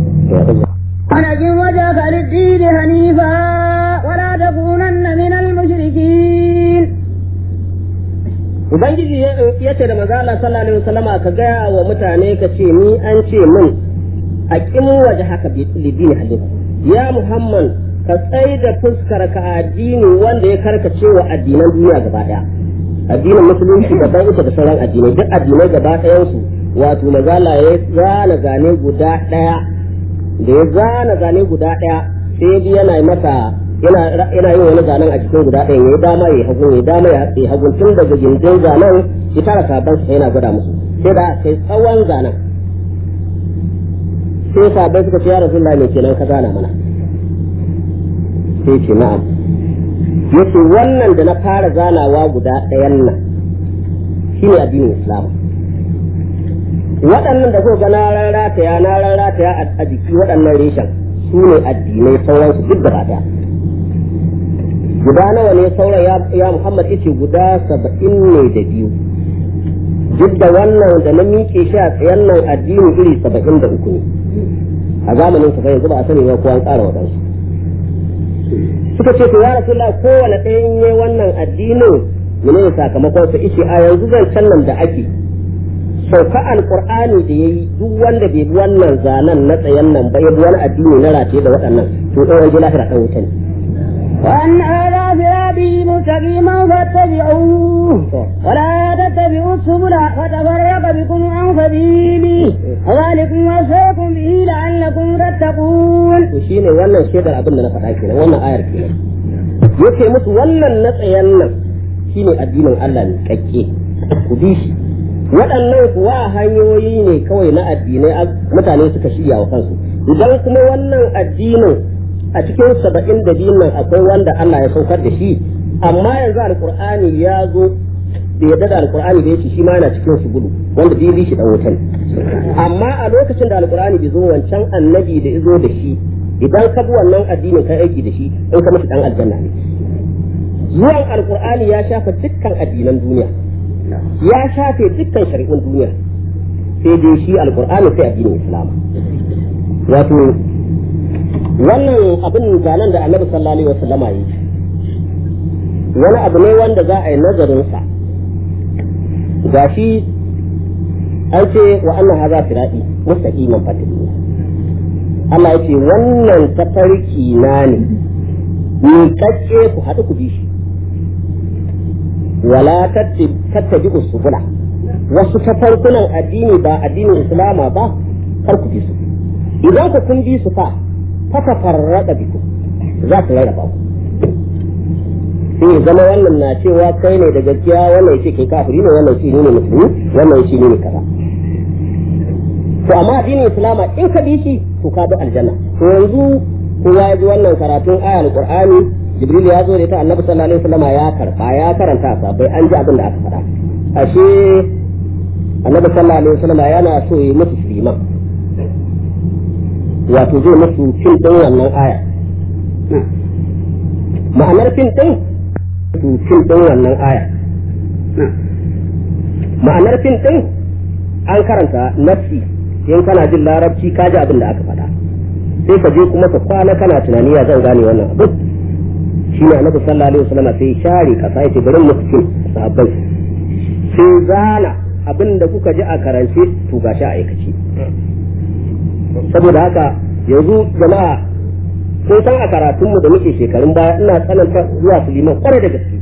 ولكن وجهك للدين حنيفا ولا تكونن من المشركين Ubangiji ya ce da mazala sallallahu alaihi wasallama ka gaya wa mutane ka ce ni an ce min a kimu waje haka lidini halin ya Muhammad ka tsai da fuskar ka addini wanda ya karkace wa addinan duniya gaba daya addinin musulunci daban ita da sauran addinai duk addinai gaba ɗayan su wato mazala ya zana zane guda ɗaya da ya zana zane guda ɗaya sai yana masa yana yana yin wani zanen a cikin guda ɗaya yayi dama yayi hagu yayi dama yayi hagu tun daga gindin zanen ya tara sabon sa yana gwada musu sai da kai tsawon zanen sai sabai suka ce ya rasulullahi me kenan ka zana mana sai ce na'am yace wannan da na fara zanawa guda ɗayan nan shine addinin islam waɗannan da kuka ga na rarrataya na rarrataya a jiki waɗannan reshen su ne addinai sauransu duk gaba ɗaya guda nawa ne sauran ya Muhammad yace guda saba'in ne da biyu duk da wannan da na miƙe shi a tsayen nan addini iri saba'in da uku ne a zamanin sa yanzu ba a sani ba ko an ƙara waɗansu suka ce to ya rasulullah kowane ɗaya in yi wannan addinin mene ne sakamakon sa ishe a yanzu zancen nan da ake sauka alqur'ani da yayi duk wanda bai bi wannan zanen na tsayen nan ba ya bi wani addini na rataye da waɗannan to ɗan wajen lahira ɗan wuta ne وأن هذا صراطي مستقيما فاتبعوه ولا تتبعوا السبل فتفرق بكم عن سبيلي ذلكم وصاكم به لعلكم تتقون. وشين wannan shaidar abin da na faɗa kenan wannan ayar kenan yake musu wannan na tsayen nan shine addinin Allah ne kakke ku bi shi waɗannan kuwa hanyoyi ne kawai na addinai mutane suka shirya wa kansu idan kuma wannan addinin a cikin saba'in da biyun nan akwai wanda Allah ya saukar da shi amma yanzu alkur'ani ya zo da yadda da alkur'ani da yake shi ma yana cikin su gudu wanda bai bi shi dan wutan amma a lokacin da alkur'ani bai zo wancan annabi da izo da shi idan ka bi wannan addinin kai aiki da shi in ka mishi dan aljanna ne zuwan alkur'ani ya shafa dukkan addinan duniya ya shafe dukkan shari'un duniya sai dai shi alkur'ani sai addinin islam wato wannan abin zanen da annabi sallallahu alaihi wasallam yi wani abu ne wanda za a yi nazarin sa gashi an ce wa annan haza firadi mustaqiman fatili Allah ya ce wannan tafarki na ne ni kacce ku haɗu ku bi shi wala tattabi usbula wasu tafarkunan addini ba addinin islama ba kar ku bi su idan ku kun bi su fa fa tafarrada biku za su rarraba ku sai ya zama wannan na cewa kai ne da gaskiya wannan ya ce kai kafiri ne wannan shi ne musulmi wannan shi ne kaza to amma addinin islama in ka bi shi to ka bi aljanna to yanzu kowa ya ji wannan karatun aya alqur'ani jibril ya zo da ita annabi sallallahu alaihi wasallam ya karba ya karanta sa bai an ji abin da aka faɗa ashe annabi sallallahu alaihi wasallam yana so ya musu liman wato zai musu cin din wannan aya ma'anar fin din su fin din wannan aya ma'anar fin din an karanta nafsi in kana jin larabci ka ji abin da aka faɗa sai ka je kuma ka kwana kana tunani ya zan gane wannan abin shi ne annabi sallallahu alaihi wasallam sai share kasa yace bari mu cikin sahabbai sai zana abin da kuka ji a karance to gashi a aikace saboda haka yanzu jama'a kun san a karatunmu da muke shekarun baya ina tsananta zuwa su liman kwarai da gaske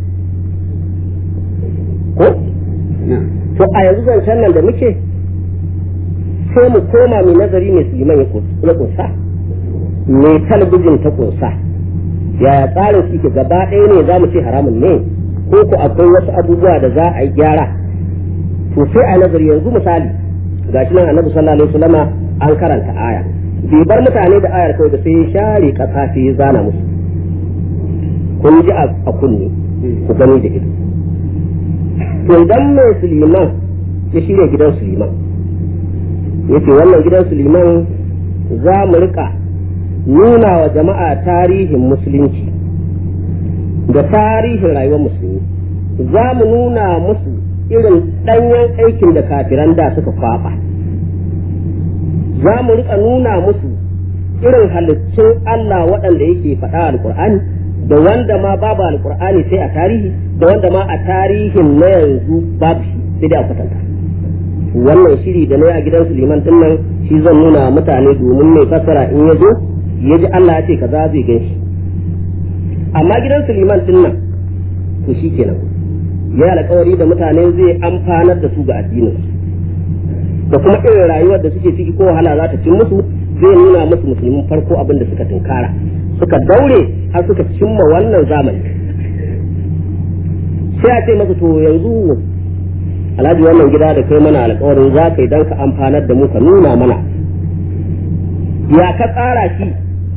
ko to a yanzu zancen nan da muke sai mu koma mai nazari mai su liman ya kunsa mai talabijin ta kunsa yaya tsarin su ke gaba ɗaya ne za mu ce haramun ne ko ku akwai wasu abubuwa da za a yi gyara to sai a nazari yanzu misali gashi nan annabi sallallahu alaihi wasallama an karanta aya bai bar mutane da ayar kawai da sai ya share kasa sai ya zana musu kun ji a kunne ku gani da ido to idan mai suliman ya shirya gidan suliman ya ce wannan gidan suliman za mu rika nuna wa jama'a tarihin musulunci da tarihin rayuwar musulmi za mu nuna musu irin ɗanyen aikin da kafiran da suka kwaɓa za mu rika nuna musu irin halittun Allah waɗanda yake faɗa alƙur'ani da wanda ma babu alƙur'ani sai a tarihi da wanda ma a tarihin na yanzu babu shi sai dai a kwatanta wannan shiri da na yi a gidan Suleiman din nan shi zan nuna mutane domin mai fassara in ya zo ya ji Allah ya ce kaza zai gan shi amma gidan Suleiman din nan to shi kenan ya alƙawari da mutane zai amfanar da su ga addinin da kuma irin rayuwar da suke ciki ko wahala za ta cin musu zai nuna musu musulmin farko abin da suka tunkara suka daure har suka cimma wannan zamani sai a ce masa to yanzu alhaji wannan gida da kai mana alkawarin za ka yi don ka amfanar da mu ka nuna mana ya ka tsara shi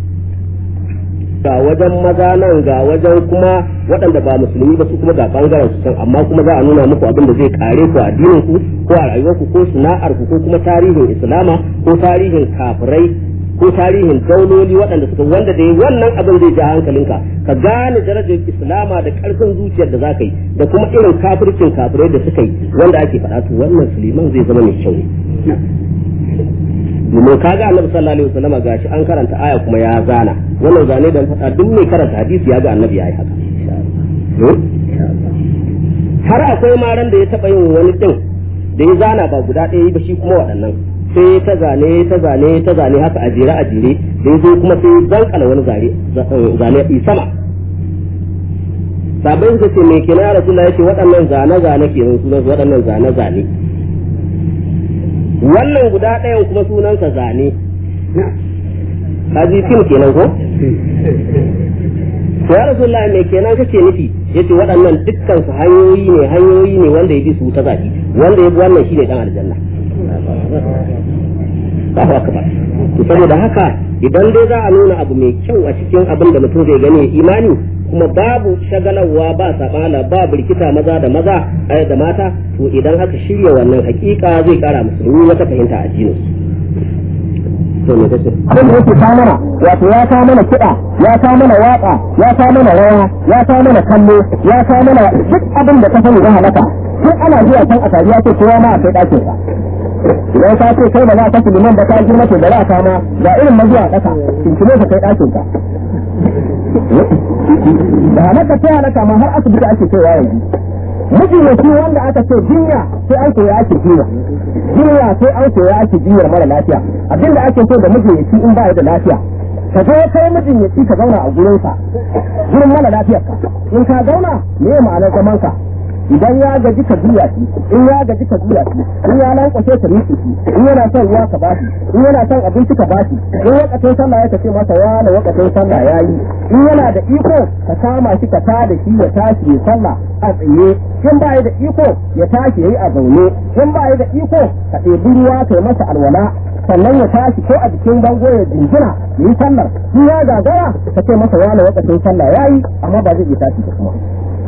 ga wajen maza nan ga wajen kuma waɗanda ba musulmi ba su kuma ga bangaren su can amma kuma za a nuna muku abin da zai kare ku addinin ku ko a rayuwarku ko sana'ar ku ko kuma tarihin islama ko tarihin kafirai ko tarihin dauloli waɗanda suka wanda da wannan abin zai ja hankalinka ka gane darajar islama da ƙarfin zuciyar da za ka yi da kuma irin kafircin kafirai da suka yi wanda ake faɗa to wannan suliman zai zama mai kyau ne domin kaga annabi sallallahu alaihi wasallam gashi an karanta aya kuma ya zana wannan zane da faɗa duk mai karanta hadisi ya ga annabi ya yi haka har akwai maran da ya taɓa yin wani ɗin da ya zana ba guda ɗaya ba shi kuma waɗannan sai ta zane ta zane ta zane haka a jere a jere da ya zo kuma sai zankala wani zane a sama sabai suka ce mai kina rasulullah ya ce waɗannan zane zane kenan sunan waɗannan zane zane wannan guda ɗayan kuma sunansa zane kaji fim kenan ko to ya rasulullah mai kenan kake nufi yace waɗannan dukkan su hanyoyi ne hanyoyi ne wanda ya bi su ta zaki wanda ya bi wannan shine dan aljanna Allahu akbar to saboda haka idan dai za a nuna abu mai kyau a cikin abin da mutum zai gani imani kuma babu shagalarwa ba sabala ba birkita maza da maza da mata to idan aka shirya wannan hakika zai kara musulmi wata fahimta a addinin to me kace abin da yake ta mana wato ya ta mana kiɗa ya ta mana waƙa ya ta mana rawa ya ta mana kallo ya ta mana duk abin da ka sani na halaka sai ana zuwa can a tariya ce kowa ma a kai ɗakin sa idan ka ce kai ba za ka fi liman da ka girma ce da za ka ma ga irin mazuwa ƙasa cincine ka kai ɗakin ka da halaka sai halaka ma har asibiti ake kaiwa yanzu mijinaci wanda aka ce jinya sai an koya ake jinya jinya sai an koya ake jinyar mara lafiya abinda ake so da mijinaci in ba da lafiya ka zo kai mijinaci ka zauna a gurinsa gurin mara lafiyar ka in ka zauna me ma'anar zaman ka idan ya gaji ka juya shi in ya gaji ka juya shi in ya lankwashe ka miƙe shi in yana son ruwa ka bashi in yana son abinci ka bashi in wakacin sallah ya tafi masa ya na wakacin sallah ya yi in yana da iko ka kama shi ka tada shi ya tashi ya sallah a tsaye in ba da iko ya tashi ya yi a zaune in ba da iko ka ɗebi ruwa ka yi masa alwala sannan ya tashi ko a jikin bango ya jingina ya yi sallar in ya gagara ka ce masa ya na wakacin sallah ya yi amma ba zai iya tashi da kuma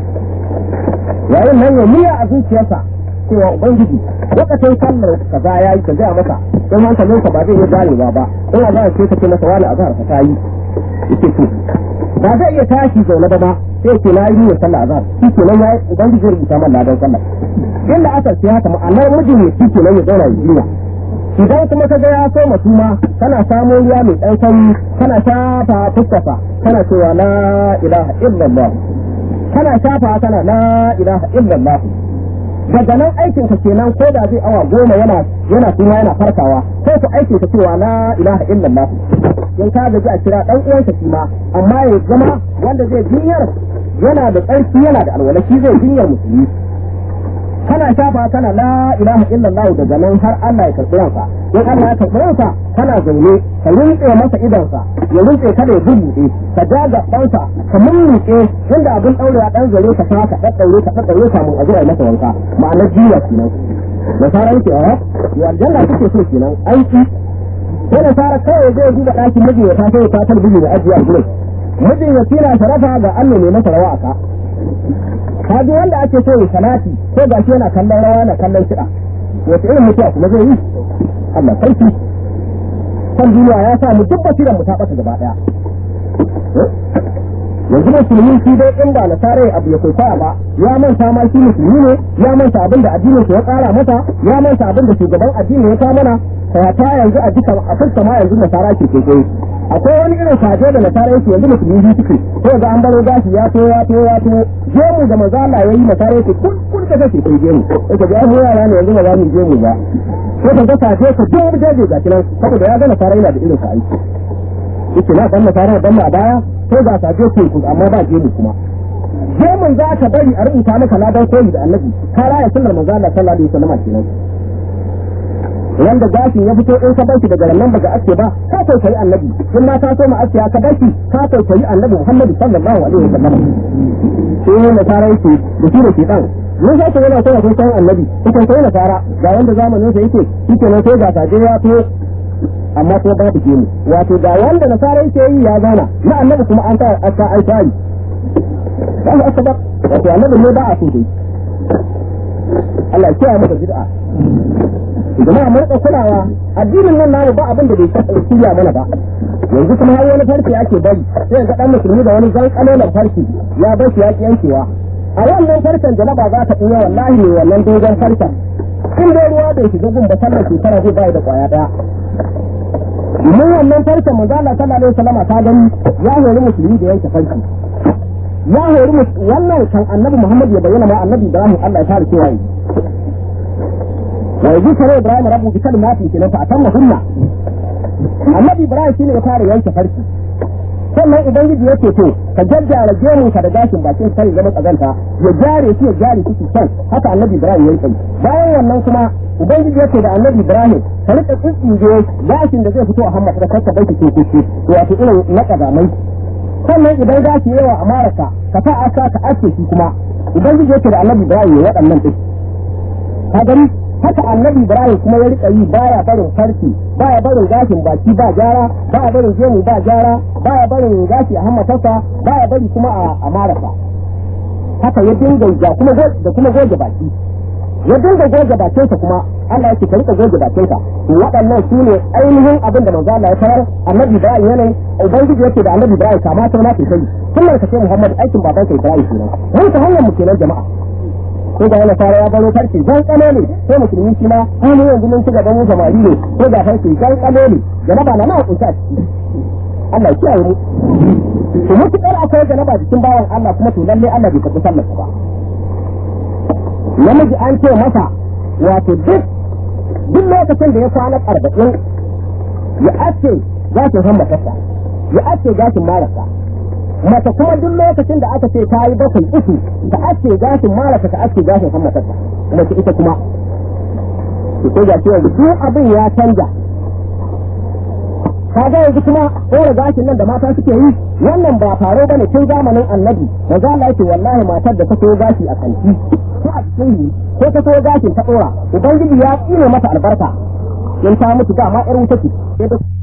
yayin nan ya miya a zuciyarsa cewa ubangiji lokacin sallar kaza ya yi ka gaya masa in hankalinsa ba zai iya ganewa ba in azhar ce ka ce masa wani azhar ka tayi yake to ba zai iya tashi zaune ba ba sai ce na yi niyyar sallar azhar shi ke nan ya ubangiji ya rubuta man ladan sallar inda aka ce haka ma'anar mijin ne shi ke nan ya zauna ya jinya idan kuma ka ga ya so matuma kana samun ruwa mai ɗan sanyi kana shafa fuskasa kana cewa la ilaha illallah kana shafa kana la ilaha illallah daga nan aikin ka kenan ko da zai awa goma yana yana kuma yana farkawa ko ku aikin ka cewa la ilaha illallah in ka gaji a kira dan uwanka shi ma amma ya zama wanda zai jinyar yana da tsarki yana da alwala shi zai jinyar musulmi kana shafa kana la ilaha illallah daga nan har Allah ya karɓi ranka in Allah ya karɓi ranka kana zaune ka rinƙe masa idansa ya rinƙe kada ya bubuɗe ka daga ɗansa ka mummuke inda abin ɗaure a ɗan zare ka sa ka ɗaɗɗaure ka ɗaɗɗaure kamun a zuwa masa wanka ma'anar jiya kenan nasara yake a ya aljanna kake so kenan aiki sai nasara kawai zai duba ɗakin miji ya taso ya ta talbiji da ajiya a gurin mijin ya tira sharafa ga Allah ne masa rawa a ka kaji wanda ake so ya salati ko ga shi yana kallon rawa na kallon kiɗa wace irin mutuwa kuma zai yi Allah sarki kan duniya ya sa mu duk basiran mu ta ɓata gaba ɗaya yanzu musulmi shi dai in ba nasara abu ya kwaikwaya ba ya manta ma shi musulmi ne ya manta abin da addinin ya tsara masa ya manta abin da shugaban addini ya kawo mana ta yanzu a jika a fuska ma yanzu nasara ke kwaikwayo akwai wani irin saje da nasara yake yanzu musulmi biyu suke ko ga an baro gashi ya to ya to ya to gemu da maza Allah yayi nasara yake kun kun da kake kai gemu yake ga mu yara ne yanzu ba za mu gemu ba ko ka ga saje ka duk daje ga kinan saboda ya ga nasara yana da irin sa aiki yake na dan nasara dan a baya ko ga saje ke ku amma ba gemu kuma gemun za ka bari a rubuta maka ladan koyi da annabi ka raya sunnar manzo Allah sallallahu alaihi wasallam kenan wanda gashin ya fito in ka barki daga nan daga ake ba ka tausayi annabi in ma ka so ma ake ka barki ka tausayi annabi Muhammad sallallahu alaihi wasallam sai ne na fara yake da shi da shedan mun sai ta yana so ya san annabi kuka sai na fara ga wanda zamanin sa yake shike nan sai ga saje ya to amma ko ba ta mu wato ga wanda na fara yake yi ya zauna na annabi kuma an ta aka ai tari dan aka wato annabi ne ba a so dai Allah ya kiyaye mu da bid'a jama'a mun kulawa addinin nan namu ba abin da bai shirya mana ba yanzu kuma har wani farki ake bari sai ga dan musulmi da wani zan kalolan farki ya bar shi ya yankewa a wannan farkon janaba za ta iya wallahi ne wannan dogon farkon in dai ruwa bai shiga gun ba sallar shekara zai bai da kwaya daya mun wannan farkon manzo Allah sallallahu alaihi wasallam ta gani ya hori musulmi da yanke farki ya hori wannan kan annabi Muhammad ya bayyana ma annabi Ibrahim Allah ya fara cewa yanzu kare Ibrahim rabu bi kalmatin kenan fa atamma hunna Annabi Ibrahim shine ya fara yanke farki sannan ubangiji yake to ka jaddara gemun ka da gashin bakin sai zama kazanta ya jare shi ya jare shi can haka Annabi Ibrahim ya yi bayan wannan kuma ubangiji yake da Annabi Ibrahim ka rika tsitsinje gashin da zai fito a hammata ka ka baiki kuku wato irin na kazamai sannan idan gashi yawa a maraka ka sa aka ka ake shi kuma ubangiji yake da Annabi Ibrahim ya waɗannan din ka gani haka annabi ibrahim kuma ya rika yi baya barin farki baya barin gashin baki ba gyara baya barin gemu ba gyara baya barin gashi a hammatarsa baya bari kuma a marasa haka ya dinga ga kuma da kuma goge baki ya dinga goge bakinsa kuma Allah yake ka rika goge bakinka to waɗannan su ne ainihin abin da manzo Allah ya tarar annabi ibrahim yana ubangiji yake da annabi ibrahim kama ta na kai kullum ka ce muhammad aikin baban ka ibrahim kenan mun ta hanyar mu kenan jama'a ko ga yana fara ya baro farce jan kano ne sai musulmi shi ma hannu yanzu mun ci gaban mu samari ne ko ga farce jan kano ne janaba na nawa kunta ciki Allah ya kiyaye mu to mutukar akwai janaba jikin bawan Allah kuma to lalle Allah bai karɓi sallar ba namiji an ce masa wato duk duk lokacin da ya kwana arba'in ya ace gashin hammatarsa ya ace gashin marasa mace kuma duk lokacin da aka ce ta yi bakwai uku ta ace gashin marasa ta ace gashin hammatarsa mace ita kuma to ga cewa duk abin ya canja kaga yanzu kuma ɗora gashin nan da mata suke yi wannan ba faro bane tun zamanin annabi da za Allah yake wallahi matar da ta so gashi a kanti ko a cikin ko ta so gashin ta ɗora ubangiji ya tsine mata albarka in ta mutu dama ƴar wuta ce